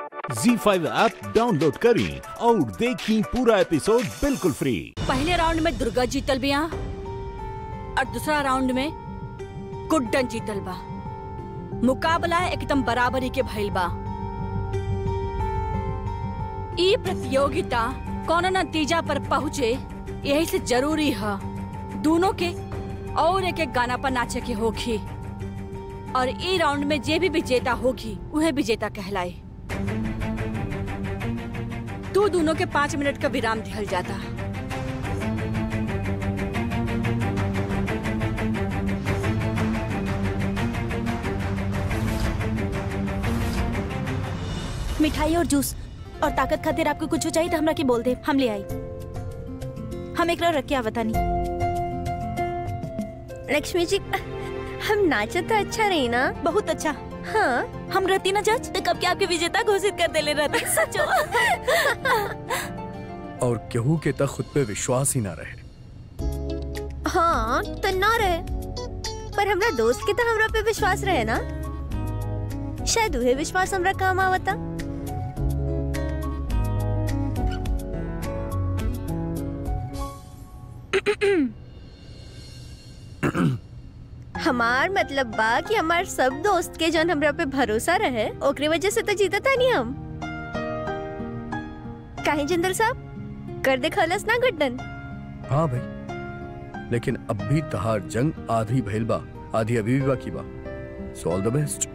ZEE5 app download करें और देखें पूरा एपिसोड बिल्कुल फ्री पहले राउंड में दुर्गा जीतल बिया और दूसरा राउंड में गुड्डन जीतल बा मुकाबला एकदम बराबरी के भइल बा ई प्रतियोगिता कौनो नतीजा पर पहुँचे यही से जरूरी है दोनों के और एक एक गाना पर नाचे के होगी और ई राउंड में जे भी विजेता होगी उहे विजेता कहलाए तू दोनों के पाँच मिनट का विराम दिहल जाता मिठाई और जूस और ताकत खातिर आपको कुछ चाहिए तो हमरा के बोल दे हम ले आई हम एक रख के आवतानी लक्ष्मी जी हम नाचे तो अच्छा रही ना बहुत अच्छा हाँ हम रहती ना जज तो कब के आपके विजेता घोषित कर देले रहते सचो और केहू के तक खुद पे विश्वास ही ना रहे हाँ तो ना रहे पर हमरा दोस्त के तो हमरा पे विश्वास रहे ना शायद उहे विश्वास हमरा काम आवता हमार मतलब बा कि हमार सब दोस्त के जन हमरा पे भरोसा रहे ओकरे वजह से तो जीता था नहीं हम काहे जिंदल साहब कर दे खलस ना गड्डन हाँ भाई लेकिन अब भी तहार जंग आधी भइल बा आधी अभी भी बाकी बा सो ऑल द बेस्ट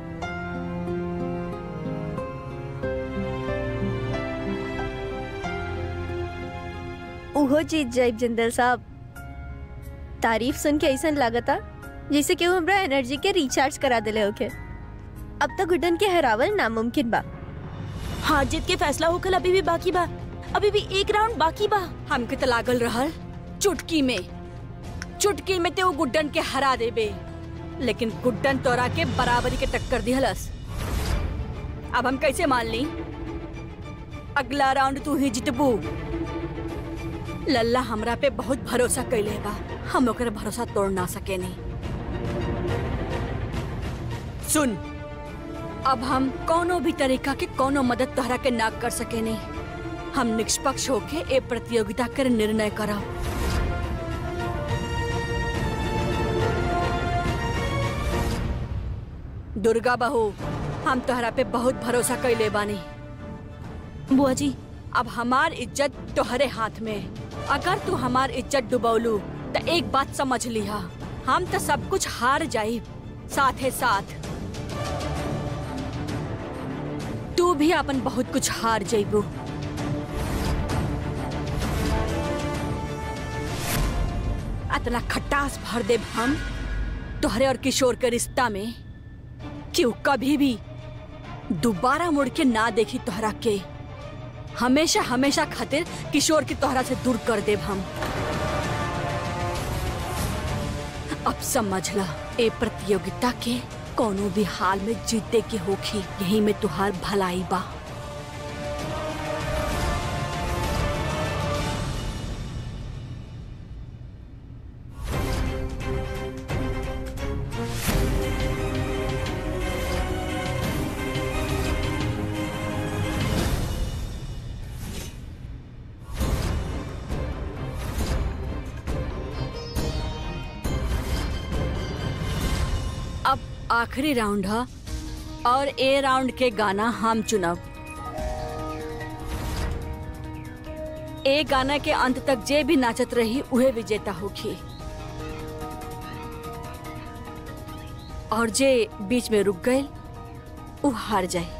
उहो जीत जाइब जिंदल साहब तारीफ सुन के ऐसा लागता जैसे कि हमरा एनर्जी के रिचार्ज करा दिले होके अब तक गुड्डन के हरावल नामुमकिन बा हार जीत के फैसला होकर अभी भी बाकी बा अभी भी एक राउंड बाकी बा हमके तो लागल रहल चुटकी में चुटकी में ते वो गुड्डन के हरा देबे लेकिन गुड्डन तोरा के बराबरी के टक्कर दिहलस अब हम कैसे मान ली अगला राउंड तू ही जितबू लल्ला हमरा पे बहुत भरोसा कैले बा हम ओकर भरोसा तोड़ ना सके नहीं सुन अब हम कोनो भी तरीका के कोनो मदद तोहरा के ना कर सके नहीं हम निष्पक्ष होके ए प्रतियोगिता कर निर्णय करब दुर्गा बहू हम तोहरा पे बहुत भरोसा कैले बानी बुआ जी अब हमार इज्जत तोहरे हाथ में अगर तू हमार इज्जत डुबौलू तो एक बात समझ लिहा हम तो सब कुछ हार जाई साथे साथ तू भी अपन बहुत कुछ हार जाइबू अतना खटास भर देब हम तोहरे और किशोर के रिश्ता में कि उ कभी भी दोबारा मुड़ के ना देखी तोहरा के हमेशा हमेशा खातिर किशोर की तोहरा से दूर कर देब हम अब समझ ला ए प्रतियोगिता के कोनो भी हाल में जीते के होखी यही में तुहार भलाई बा अब आखिरी राउंड है और ए राउंड के गाना हम चुनब ए गाना के अंत तक जे भी नाचत रही उहे विजेता होगी और जे बीच में रुक गए उ हार जाए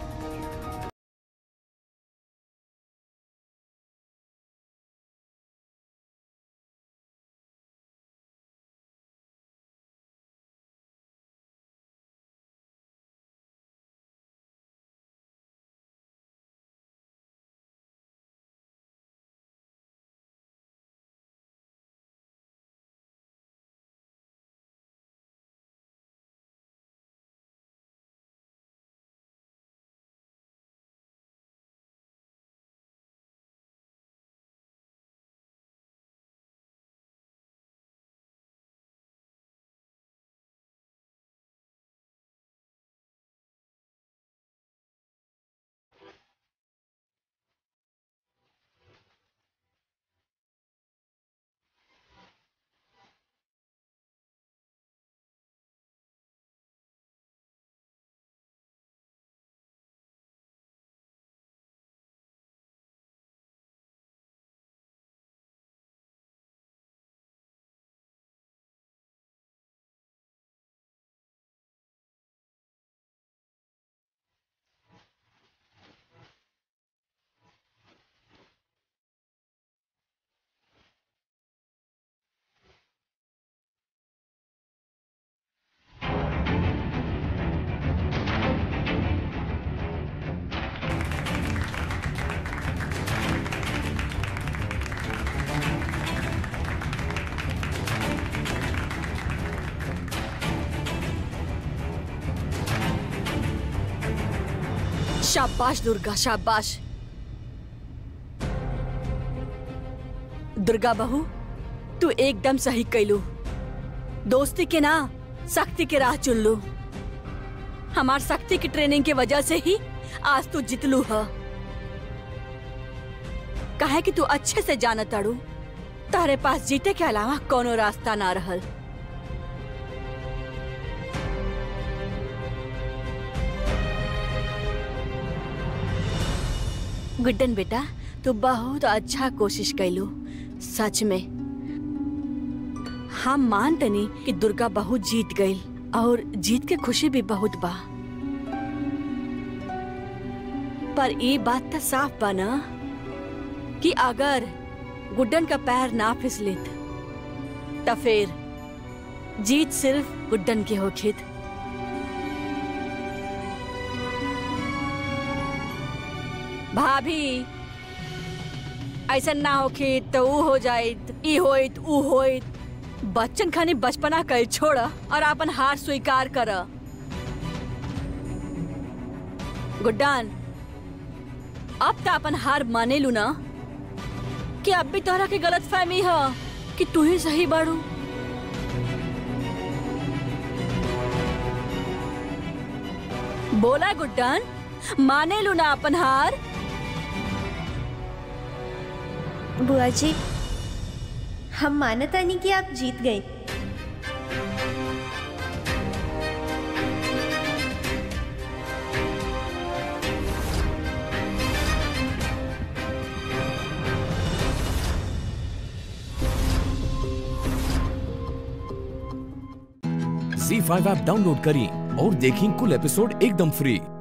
शाबाश दुर्गा शाबाश दुर्गा बहू तू एकदम सही कैलू दोस्ती के ना शक्ति के राह चुन लू हमार शक्ति की ट्रेनिंग की वजह से ही आज तू जितलू है काहे कि तू अच्छे से जानत ताड़ू तारे पास जीते के अलावा कोनो रास्ता ना रहल गुड्डन बेटा तू बहुत अच्छा कोशिश कैलू सच में हम मानतनी कि दुर्गा बहुत जीत गई और जीत के खुशी भी बहुत बा पर ये बात तो साफ बा ना कि अगर गुड्डन का पैर ना फिसलित तो फिर जीत सिर्फ गुड्डन के होखित भाभी ऐसा ना होखी तो ऊ हो जाइत ई होइत ऊ होइत बच्चन खानी बचपना कल छोड़ और अपन हार स्वीकार कर गुड्डान अब तो अपन हार माने लू ना कि अब भी तोहरा के गलत फहमी है कि तू ही सही बाड़ू बोला गुड्डान माने लू ना अपन हार बुआ जी हम मानता नहीं कि आप जीत गए झी फाइव ऐप डाउनलोड करें और देखें कुल एपिसोड एकदम फ्री